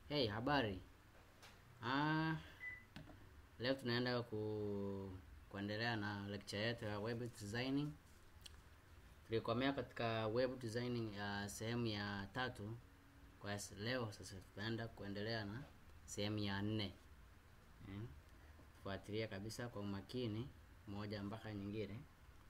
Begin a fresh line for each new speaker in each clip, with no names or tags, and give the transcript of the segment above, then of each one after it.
Hey, habari. Ah, leo tunaenda ku kuendelea na lecture yetu ya web designing. Tulikomea katika web designing ya sehemu ya tatu. Kwa s- leo sasa tutaenda kuendelea na sehemu ya nne. Mm. Fuatilia kabisa kwa umakini moja mpaka nyingine.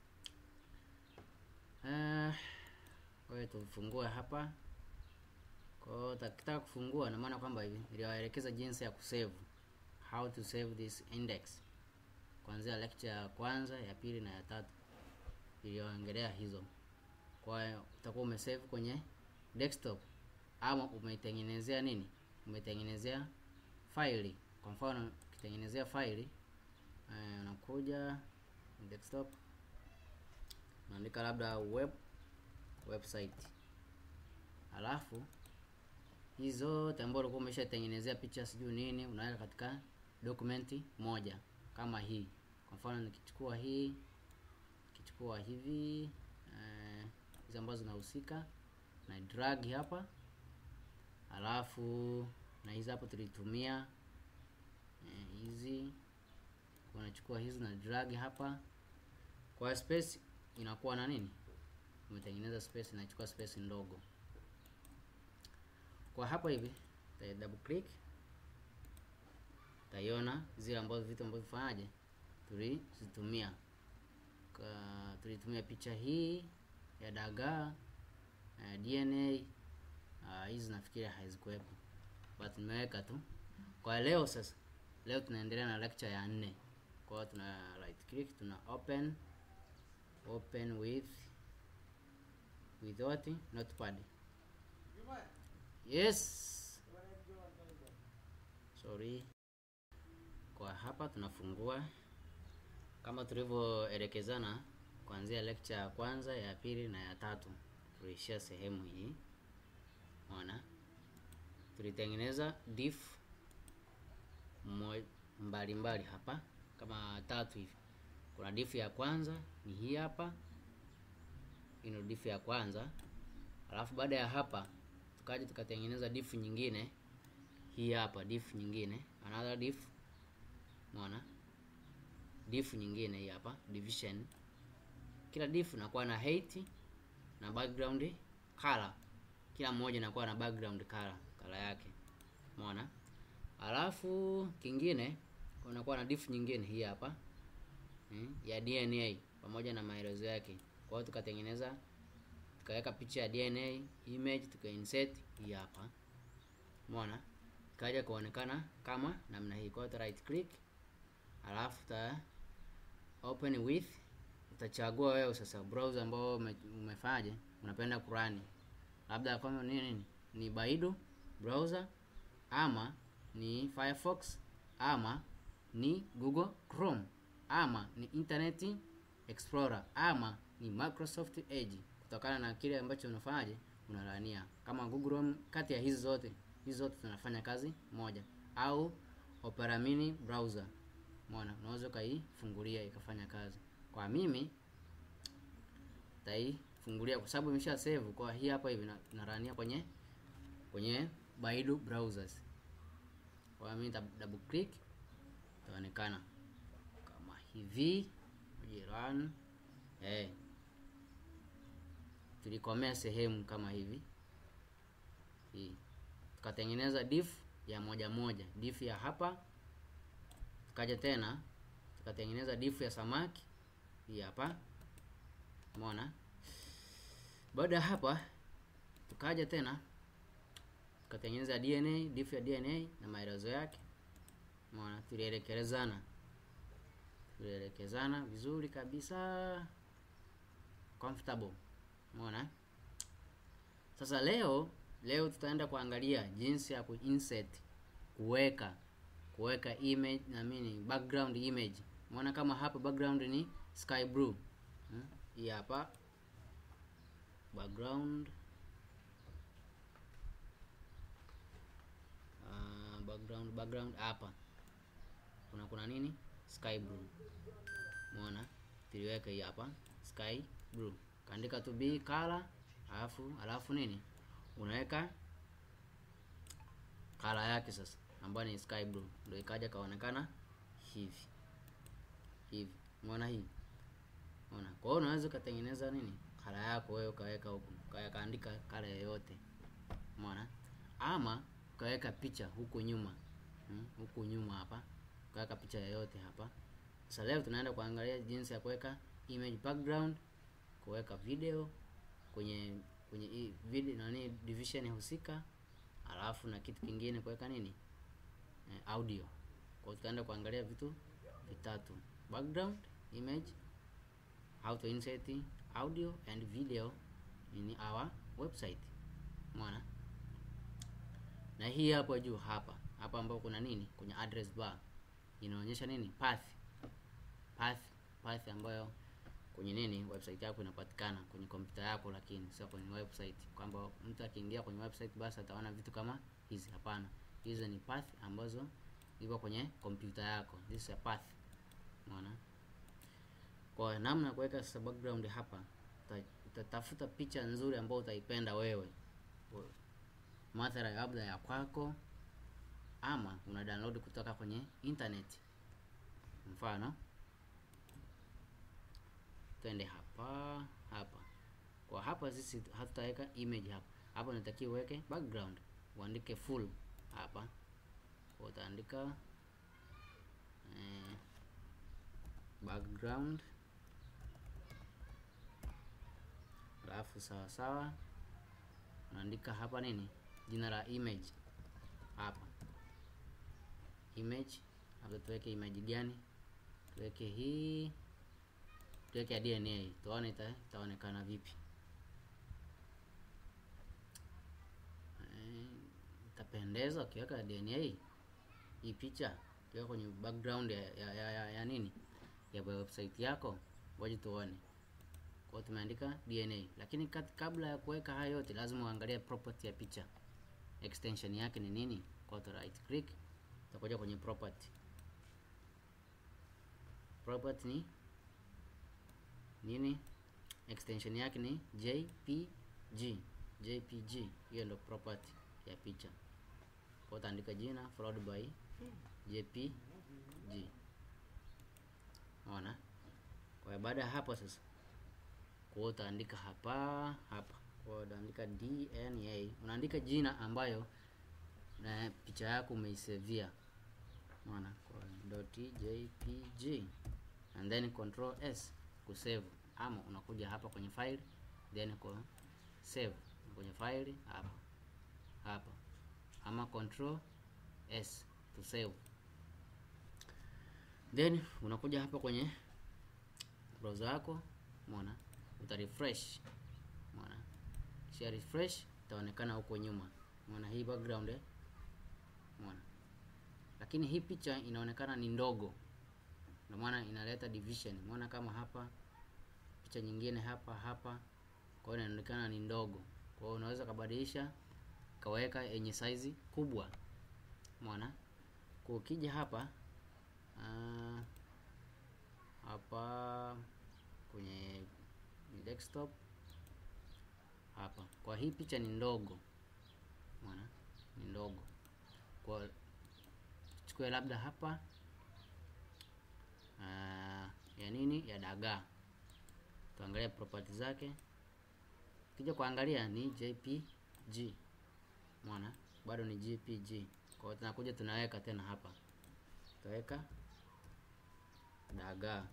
Ah, wewe tufungue hapa. Kwa hiyo takitaka kufungua na maana kwamba hivi niliwaelekeza jinsi ya kusave. How to save this index. Kuanzia lecture ya kwanza, ya pili na ya tatu. Niliongelea hizo. Kwa hiyo utakuwa umesave kwenye desktop ama umeitengenezea nini? Umeitengenezea faili. Kwa mfano ukitengenezea faili eh, unakuja desktop unaandika labda web website alafu hizi zote ambazo ulikuwa umeshatengenezea picha sijui nini unaweka katika dokumenti moja kama hii kwa mfano nikichukua hii nikichukua hivi eh, hizi ambazo zinahusika na drag hapa alafu na hizi hapo tulitumia eh, hizi unachukua hizi na drag hapa kwa space inakuwa na nini umetengeneza space inachukua space ndogo kwa hapa hivi uta double click utaiona zile ambazo vitu ambavyo vifanyaje tulizitumia Ka- tulitumia picha hii ya dagaa uh, DNA uh, hizi nafikiri hazikuwepo but nimeweka tu kwa leo sasa leo tunaendelea na lecture ya nne kwa hiyo tuna right click tuna open open with with what notepad yes sorry kwa hapa tunafungua kama tulivyoelekezana kuanzia lecture ya kwanza ya pili na ya tatu tuliishia sehemu hii ona tulitengeneza diff mo- mbalimbali hapa kama tatu hivi kuna diff ya kwanza ni hii hapa hii ndio diff ya kwanza alafu baada ya hapa tukaja tukatengeneza diff nyingine hii hapa diff nyingine another diff umeona diff nyingine hii hapa division kila diff inakuwa na height na background color kila mmoja inakuwa na background color color yake umeona alafu kingine unakuwa na diff nyingine hii hapa mm, ya DNA pamoja na maelezo yake kwa hiyo tukatengeneza tukaweka picha ya DNA image tukainsert hii hapa umeona ikaja kuonekana kama namna hii kwa hiyo uta right click alafu uta open with utachagua wewe sasa browser ambao ume, umefanyaje unapenda kurani labda kama nini nini ni Baidu browser ama ni Firefox ama ni Google Chrome ama ni Internet Explorer ama ni Microsoft Edge kutokana na kile ambacho unafanyaje unalania kama Google Chrome kati ya hizi zote hizi zote zinafanya kazi moja au Opera Mini browser Umeona, unaweza ukaifungulia ikafanya kazi. Kwa mimi taifungulia kwa sababu imesha save kwa hii hapa hivi na- narania kwenye kwenye Baidu browsers. Kwa mimi nita double click itaonekana kama hivi Uje run eh tulikomea sehemu kama hivi hii tukatengeneza diff ya moja moja diff ya hapa tukaja tena tukatengeneza diff ya samaki hii hapa umeona baada ya hapa tukaja tena tukatengeneza DNA diff ya DNA na maelezo yake umeona tulielekezana tulielekezana vizuri kabisa comfortable umeona sasa leo leo tutaenda kuangalia jinsi ya kuinsert kuweka kuweka image na mini background image umeona kama hapa background ni sky blue hmm? hii hapa background uh, background background hapa kuna kuna nini sky blue umeona tuliweka hii hapa sky blue kaandika tu b color alafu alafu nini unaweka kala yake sasa ambayo ni sky blue ndio ikaja kaonekana hivi hivi umeona hii unaona kwa hiyo unaweza ukatengeneza nini kala yako wewe ukaweka huku ukaweka kaandika kala yoyote umeona ama ukaweka picha huku nyuma hmm? huku nyuma hapa ukaweka picha yoyote hapa sasa leo tunaenda kuangalia jinsi ya kuweka image background kuweka video kwenye kwenye hii video nani division husika alafu na kitu kingine kuweka nini eh, audio kwa hiyo tutaenda kuangalia vitu vitatu background image how to insert audio and video in our website umeona na hii hapo juu hapa hapa ambapo kuna nini kwenye address bar inaonyesha nini path path path ambayo kwenye nini website yako inapatikana kwenye kompyuta yako lakini sio kwenye website kwamba mtu akiingia kwenye website basi ataona vitu kama hizi hapana hizi ni path ambazo iko kwenye kompyuta yako this is a path unaona kwa namna ya kuweka sasa background hapa uta- utatafuta picha nzuri ambayo utaipenda wewe Wewe. mathala labda ya kwako ama una download kutoka kwenye internet mfano twende hapa hapa kwa hapa sisi hatutaweka image hapa hapa unatakiwa uweke background uandike full hapa Kwa utaandika eh, background alafu sawa sawa unaandika hapa nini jina la image hapa image labda tuweke image gani tuweke hii tuweke ya DNA tuone ita, itaonekana vipi Eh, itapendeza ukiweka DNA hii picha ukiweka kwenye background ya, ya, ya, ya, ya nini ya website yako ngoja tuone kwa hiyo tumeandika DNA lakini kat, kabla ya kuweka hayo yote lazima uangalie property ya picha extension yake ni nini kwa hiyo right click utakuja kwenye property property ni nini extension yake ni jpg jpg hiyo ndo property ya picha kwa utaandika jina followed by jpg unaona kwa hiyo baada ya hapo sasa kwa hiyo utaandika hapa hapa kwa hiyo utaandika dna unaandika jina ambayo na picha yako umeisevia unaona kwa dot jpg and then control s kusave ama unakuja hapa kwenye file then kwa save kwenye file hapa hapa ama control s to save then unakuja hapa kwenye browser yako umeona uta refresh umeona kisha refresh itaonekana huko nyuma umeona hii background eh umeona lakini hii picha inaonekana ni ndogo ndio maana inaleta division umeona kama hapa picha nyingine hapa hapa kwa hiyo inaonekana ni ndogo kwa hiyo unaweza kabadilisha kaweka yenye size kubwa umeona kwa ukija hapa ah, hapa kwenye desktop hapa kwa hii picha ni ndogo umeona ni ndogo kwa chukue labda hapa ah, ya nini ya dagaa tuangalie property zake kija kuangalia ni jpg umeona bado ni jpg kwa hiyo tunakuja tunaweka tena hapa tutaweka dagaa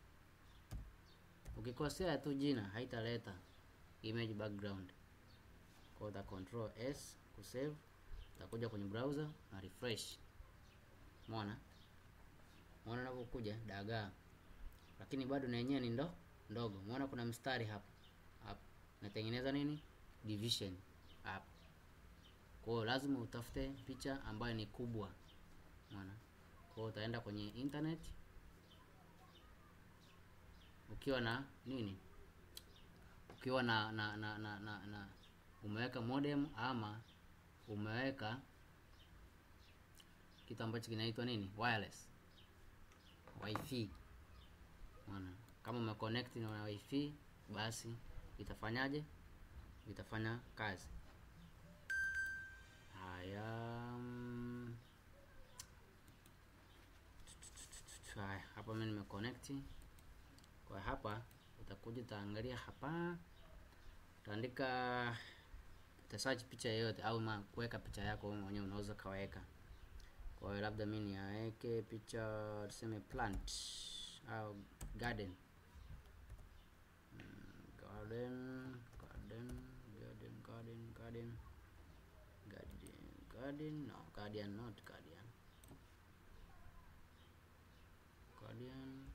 ukikosea tu jina haitaleta image background kwa hiyo uta control s kusave utakuja kwenye browser na refresh umeona umeona unapokuja dagaa lakini bado na yenyewe ni ndo ndogo umeona kuna mstari hapa hapa natengeneza nini division hapa kwa hiyo lazima utafute picha ambayo ni kubwa umeona kwa hiyo utaenda kwenye internet ukiwa na nini ukiwa na na na, na, na, na umeweka modem ama umeweka kitu ambacho kinaitwa nini wireless wifi unaona kama umeconnect na wifi basi itafanyaje itafanya kazi haya mm, connect. Kwa hapa utakuja utaangalia hapa, utaandika uta search picha yoyote au ma kuweka picha yako wewe mwenyewe unaweza kaweka. Kwa hiyo labda mimi niaweke picha tuseme plant au garden Mm, garden garden garden garden garden garden garden no guardian not guardian guardian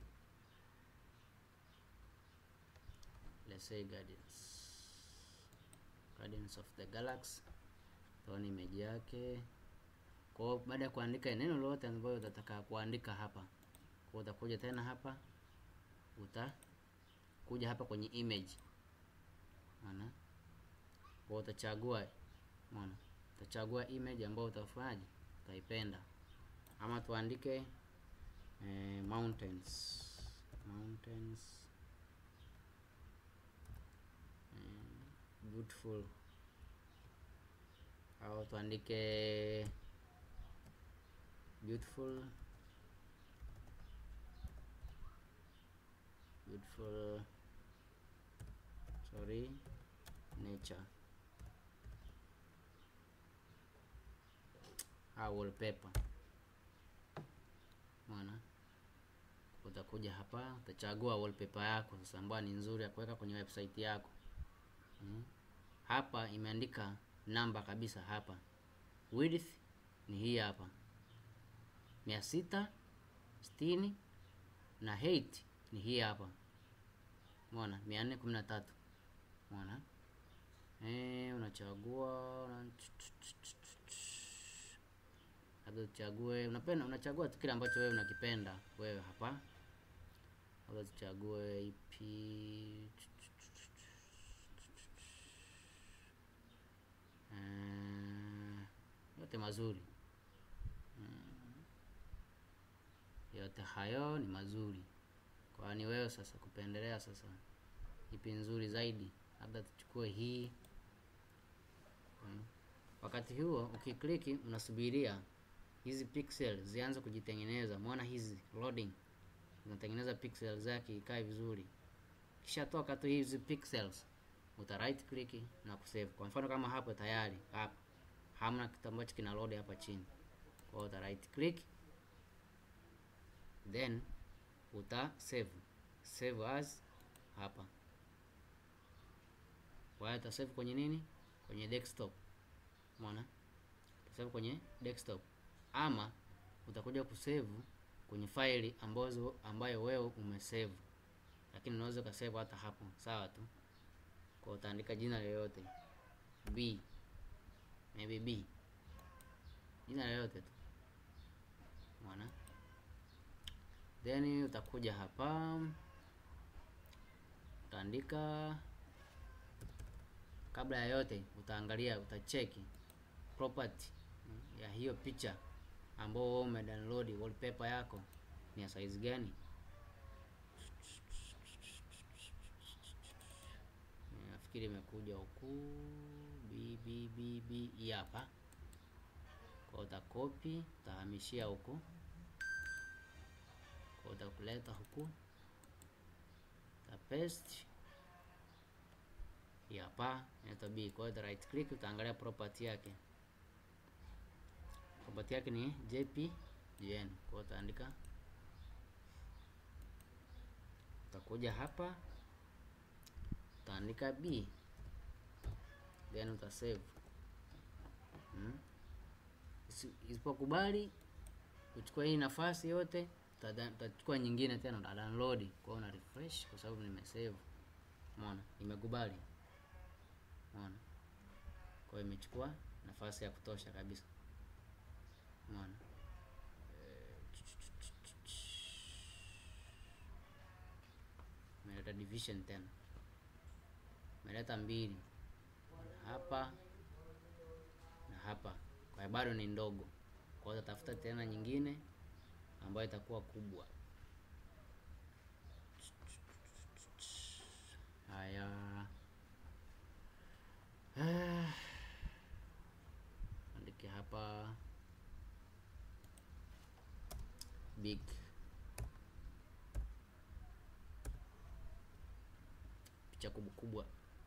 let's say guardians guardians of the galaxy tuone image yake kwa hiyo baada ya kuandika neno lolote ambalo utataka kuandika hapa kwa hiyo utakuja tena hapa utakuja hapa kwenye image unaona kwa hiyo utachagua unaona utachagua image ambayo utafanyaje utaipenda ama tuandike eh, mountains mountains eh, beautiful au tuandike beautiful beautiful sorry nature au wallpaper umeona utakuja hapa utachagua wallpaper yako sasa ambayo ni nzuri ya kuweka kwenye website yako mm. hapa imeandika namba kabisa hapa width ni hii hapa mia sita sitini na height ni hii hapa umeona mia nne kumi na tatu umeona eh unachagua una... labda uchague unapenda unachagua tu kile ambacho wewe unakipenda wewe hapa labda tuchague ipi Eh, yote mazuri Mm. yote hayo ni mazuri kwa ni wewe sasa kupendelea sasa ipi nzuri zaidi labda tuchukue hii Mm. wakati huo ukikliki unasubiria hizi pixel zianze kujitengeneza mwona hizi loading zinatengeneza pixel zake ikae vizuri kisha toka tu hizi pixels uta right click na kusave kwa mfano kama hapo tayari hapa hamna kitu ambacho kina load hapa chini kwa hiyo uta right click then uta save save as hapa kwa hiyo uta save kwenye nini kwenye desktop umeona utasave kwenye desktop ama utakuja kusave kwenye faili ambazo ambayo wewe umesave lakini unaweza ukasave hata hapo sawa tu kwa utaandika jina lolote b maybe b jina lolote tu umeona then utakuja hapa utaandika kabla ya yote utaangalia utacheki property mm, ya hiyo picha ambao wewe umedownload wallpaper yako ni ya size gani nafikiri imekuja huku b b b b hii hapa kwa utakopi utahamishia huku kwa utakuleta huku utapaste hii hapa inaitwa b kwa hiyo uta right click utaangalia property yake property yake ni jpgn kwa hiyo utaandika utakuja hapa utaandika b then utasave hmm? Isi- isipokubali uchukua hii nafasi yote utada- utachukua nyingine tena uta download kwa hiyo una refresh kwa sababu nimesave umeona imekubali umeona kwa hiyo imechukua nafasi ya kutosha kabisa umeona imeleta division tena imeleta mbili hapa na hapa kwa hiyo bado ni ndogo kwa hiyo tafuta tena nyingine ambayo itakuwa kubwa haya Ah. andike hapa big picha kubwa kubwa.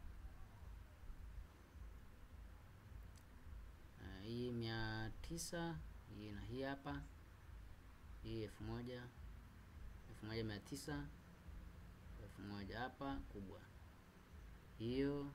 Uh, hii mia tisa hii na hii hapa hii elfu moja elfu moja mia tisa elfu moja hapa kubwa hiyo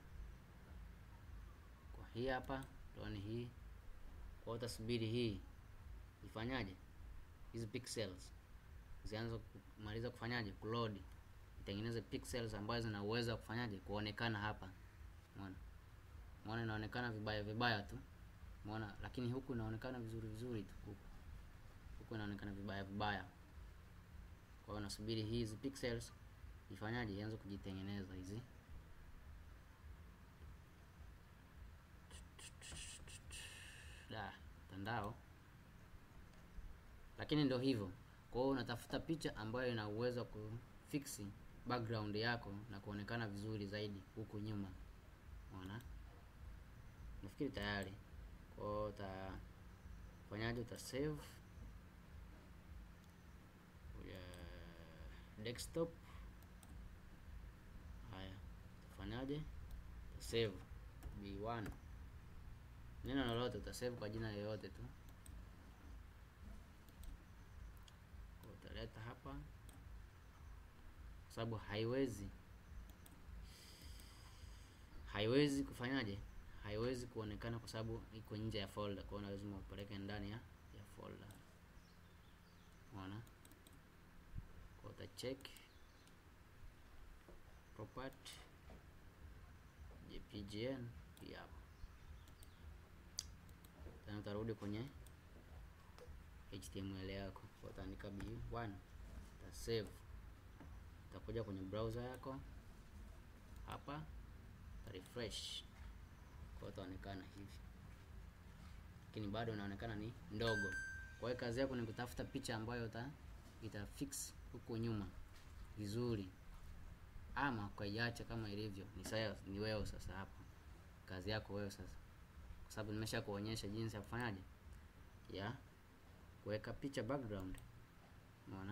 kwa hii hapa tuone hii kwa utasubiri hii ifanyaje hizi pixels zianze kumaliza kufanyaje kuload itengeneze pixels ambazo zina uwezo wa kufanyaje kuonekana hapa umeona umeona inaonekana vibaya vibaya tu umeona lakini huku inaonekana vizuri vizuri tu huku huku inaonekana vibaya vibaya kwa hiyo nasubiri hizi pixels ifanyaje ianze kujitengeneza hizi da mtandao lakini ndio hivyo kwa hiyo unatafuta picha ambayo ina uwezo wa kufiksi background yako na kuonekana vizuri zaidi huku nyuma unaona nafikiri tayari kwa hiyo utafanyaje uta save ya desktop haya utafanyaje utasave b1 neno lolote utasave kwa jina lolote tu utaleta hapa kwa sababu haiwezi haiwezi kufanyaje haiwezi kuonekana kwa sababu iko nje ya folder kwa hiyo lazima upeleke ndani ya, ya folder unaona kwa uta check property jpgn hii hapa tena utarudi kwenye html yako kwa utaandika b1 uta save utakuja kwenye browser yako hapa uta refresh kwa itaonekana hivi lakini bado inaonekana ni ndogo kwa hiyo kazi yako ni kutafuta picha ambayo uta ita fix huku nyuma vizuri ama ukaiacha kama ilivyo ni sawa ni wewe sasa hapa kazi yako wewe sasa kwa sababu nimesha kuonyesha jinsi ya kufanyaje ya kuweka picha background umeona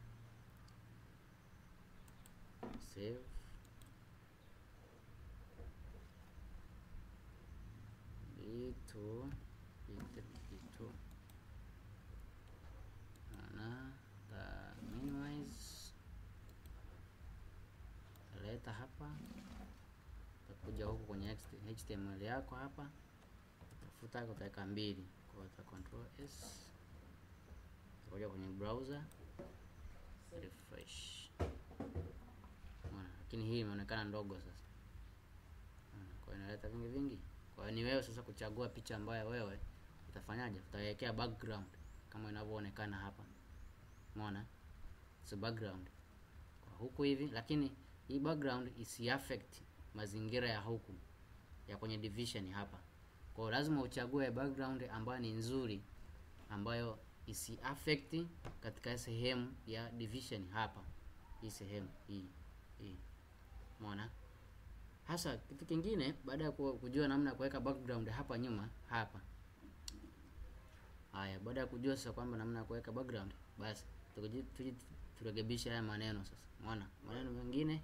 save itu itu mana ta minimize taleta hapa utakuja huku kwenye html yako hapa tafuta utaweka mbili kwa uta control s utakuja kwenye browser refresh Unaona, lakini hii imeonekana ndogo sasa Unaona, kwa hiyo inaleta vingi vingi kwa hiyo ni wewe sasa kuchagua picha ambayo wewe utafanyaje utaiwekea background kama inavyoonekana hapa umeona so background kwa huku hivi lakini hii background isi affect mazingira ya huku ya kwenye division hapa kwa hiyo lazima uchague background ambayo ni nzuri ambayo isi affect katika sehemu ya division hapa hii sehemu hii hii umeona hasa kitu kingine baada ya ku- kujua namna ya kuweka background hapa nyuma hapa haya baada ya kujua sasa kwamba namna ya kuweka background basi tukuji- tuji- turekebishe haya maneno sasa umeona maneno mengine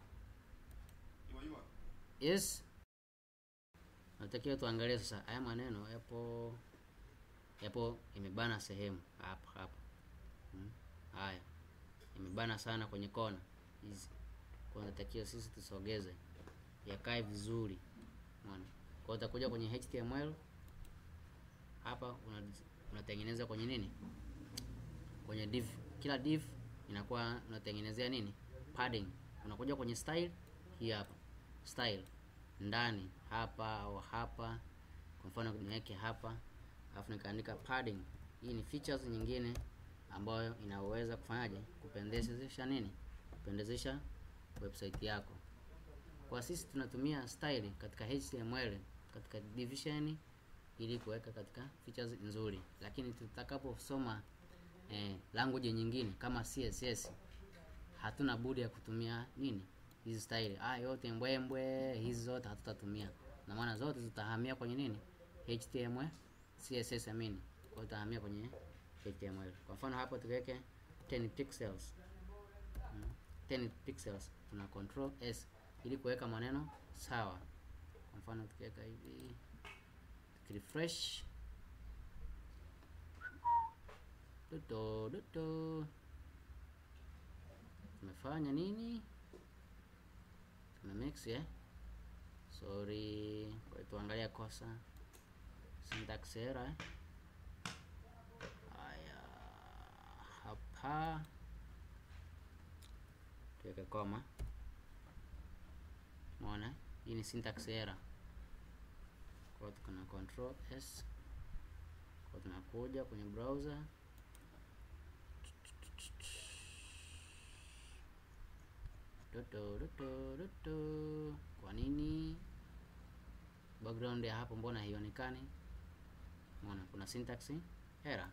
yes natakiwa tuangalie sasa haya maneno yapo yapo imebana sehemu hapa hapa hmm. haya imebana sana kwenye kona hizi kwa natakiwa sisi tusogeze yakae vizuri umeona kwa hiyo utakuja kwenye html hapa una- unatengeneza kwenye nini kwenye div kila div inakuwa unatengenezea nini padding unakuja kwenye style hii hapa style ndani hapa au hapa kwa mfano niweke hapa alafu nikaandika padding hii ni features nyingine ambayo inaweza kufanyaje kupendezesha nini kupendezesha website yako kwa sisi tunatumia style katika html katika division ili kuweka katika features nzuri lakini tutakaposoma eh, language nyingine kama css hatuna budi ya kutumia nini hizi style ah yote mbwembwe hizi zote hatutatumia na maana zote zitahamia kwenye nini html css amini kwa hiyo itahamia kwenye html kwa mfano hapo tuweke 10 pixels mm, 10 pixels tuna control s ili kuweka maneno sawa. Kwa mfano tukiweka hivi, tukirefresh doto doto, tumefanya nini? Tuna mix eh? Sorry, kwa tuangalia kosa syntax error eh? Haya, hapa tuweke koma. Umeona, hii ni syntax error. Kwa hiyo tuna control s, kwa tunakuja kwenye browser doto doto doto. Kwa nini background ya hapo mbona haionekani? Umeona kuna syntax error.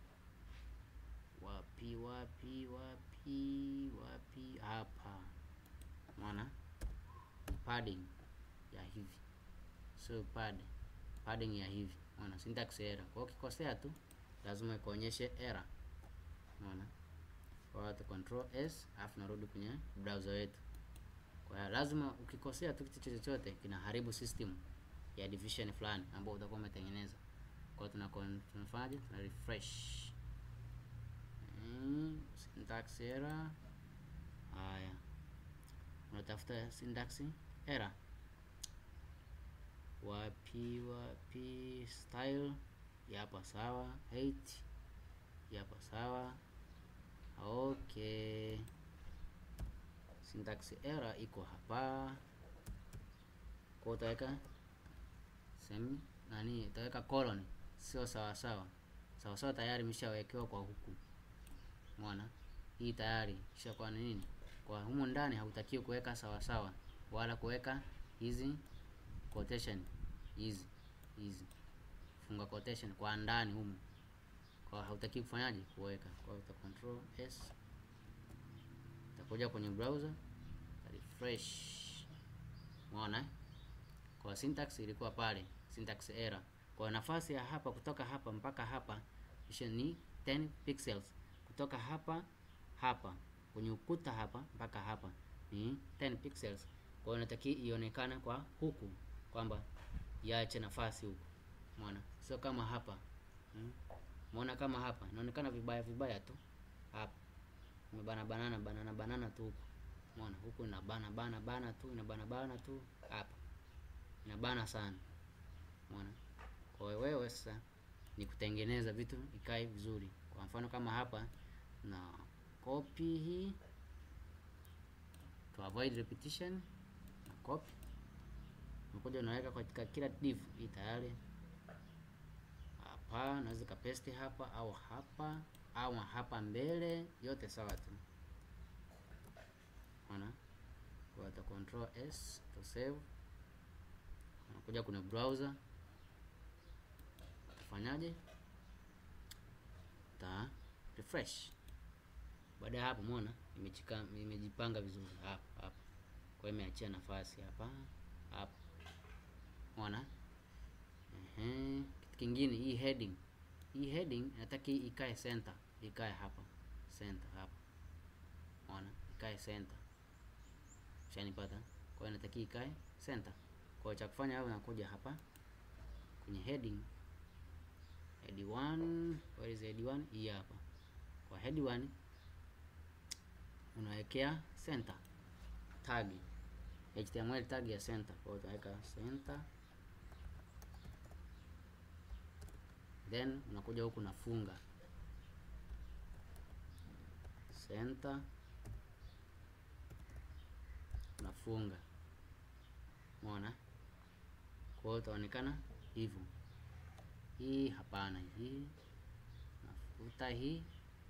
Wapi wapi wapi wapi? Hapa umeona padding ya hivi, so pad padding ya hivi, umeona syntax error. Kwa hiyo ukikosea tu lazima ikuonyeshe error, umeona. Kwa hiyo tu control s alafu narudi kwenye browser wetu. Kwa hiyo lazima ukikosea tu kitu chochote kinaharibu system ya division fulani ambao utakuwa umetengeneza. Kwa hiyo tuna tunafanyaje? Tuna refresh mm, syntax error. Haya, unatafuta syntax error wapi wapi? Style hapa sawa, height hapa sawa. Okay, syntax error iko hapa. Kwa utaweka semi nani, utaweka colon, sio sawa sawa. Sawa sawa tayari imeshawekewa kwa huku, umeona hii tayari kisha kwa nini, kwa humu ndani hautakiwi kuweka sawa sawa, wala kuweka hizi quotation hizi hizi funga quotation kwa ndani humu kwa hautaki kufanyaje kuweka. Kwa hiyo uta control s, utakuja kwenye browser refresh, umeona kwa syntax ilikuwa pale, syntax error. Kwa nafasi ya hapa kutoka hapa mpaka hapa kisha ni 10 pixels, kutoka hapa hapa kwenye ukuta hapa mpaka hapa ni 10 pixels. Kwa hiyo nataki ionekane kwa huku kwamba iache nafasi huku, umeona, sio kama hapa hmm? Umeona kama hapa inaonekana vibaya vibaya tu hapa, imebana banana banana banana tu huku, umeona huku ina bana bana bana tu ina bana bana tu hapa ina bana sana, umeona. Kwa hiyo wewe sasa ni kutengeneza vitu ikae vizuri. Kwa mfano kama hapa na copy hii to avoid repetition, na copy unakuja unaweka katika kila div hii tayari hapa naweza kapesti hapa au hapa au hapa mbele, yote sawa tu, unaona. Kwa ta control s to save, unakuja kwenye browser, utafanyaje? Ta refresh. Baada ya hapo, umeona imechika imejipanga vizuri hapa hapa, kwa hiyo imeachia nafasi hapa hapa, umeona. Ehe, kitu kingine hii heading, hii heading nataka ikae center, ikae hapa center hapa, umeona, ikae center, shanipata. Kwa hiyo nataka ikae center. Kwa hiyo cha kufanya hapo, nakuja hapa kwenye heading, head 1, where is head 1? Hii hapa. Kwa head 1 unawekea center tag, HTML tag ya center. Kwa hiyo utaweka center then unakuja huku nafunga center, unafunga umeona. Kwa hiyo utaonekana hivyo. Hii hapana, hii nafuta, hii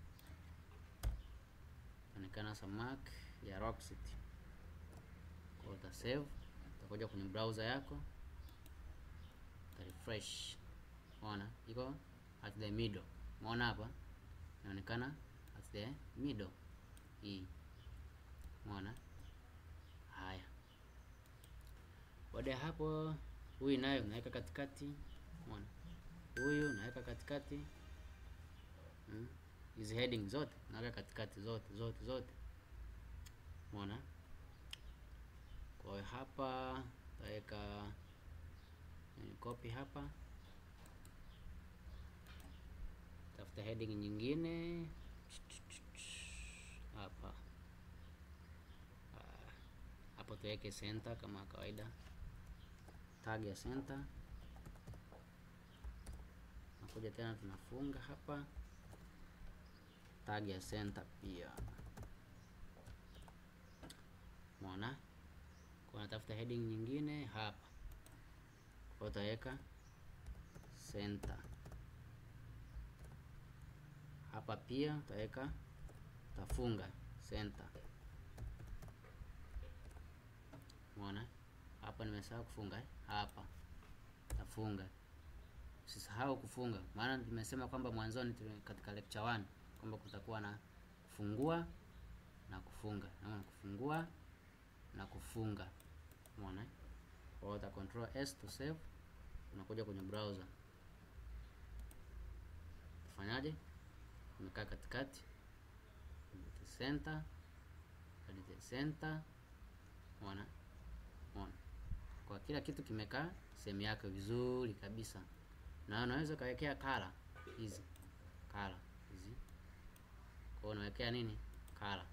itaonekana samak ya Rock City. Kwa hiyo uta save, utakuja kwenye browser yako uta refresh Unaona iko at the middle. Umeona hapa inaonekana at the middle hii. Umeona haya. Baada ya hapo, huyu nayo unaweka katikati. Umeona huyu unaweka katikati hizi hmm, heading zote unaweka katikati zote zote zote. Umeona Kwa hiyo hapa taweka copy hapa, tafuta heading nyingine hapa hapo, tuweke center kama kawaida, tag ya center. Nakuja tena tunafunga hapa tag ya center pia, umeona. Kwa natafuta heading nyingine hapa, kwa utaweka center hapa pia utaweka tafunga center, umeona. Hapa nimesahau kufunga eh? Hapa tafunga, usisahau kufunga, maana tumesema kwamba mwanzoni katika lecture 1 kwamba kutakuwa na kufungua na kufunga, naona kufungua na kufunga, umeona. Kwa hiyo uta control s to save, unakuja kwenye browser, ufanyaje? Umekaa katikati, edit center, edit center, umeona, umeona. Kwa kila kitu kimekaa sehemu yake vizuri kabisa, na unaweza kawekea kala hizi kala hizi kwa unawekea nini kala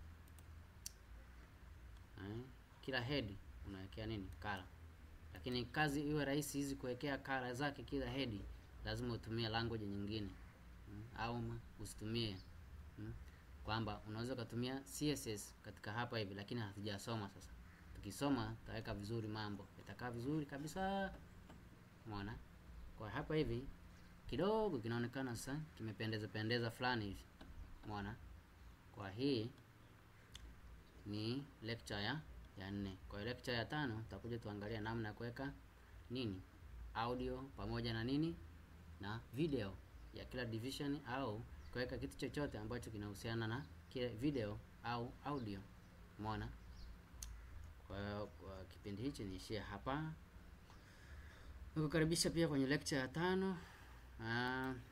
eh, kila head unawekea nini kala, lakini kazi iwe rahisi hizi kuwekea kala zake kila head, lazima utumie language nyingine hmm, au usitumie hmm, kwamba unaweza ukatumia CSS katika hapa hivi, lakini hatujasoma sasa. Tukisoma tutaweka vizuri, mambo yatakaa vizuri kabisa, umeona. Kwa hapa hivi kidogo kinaonekana sasa kimependeza pendeza fulani hivi, umeona. Kwa hii ni lecture ya ya nne. Kwa lecture ya tano tutakuja tuangalia namna ya kuweka nini audio pamoja na nini na video ya kila division, au kuweka kitu chochote ambacho kinahusiana na kile video au audio, umeona. Kwa, kwa kipindi hichi niishie hapa, nikukaribisha pia kwenye lecture ya tano. Aa,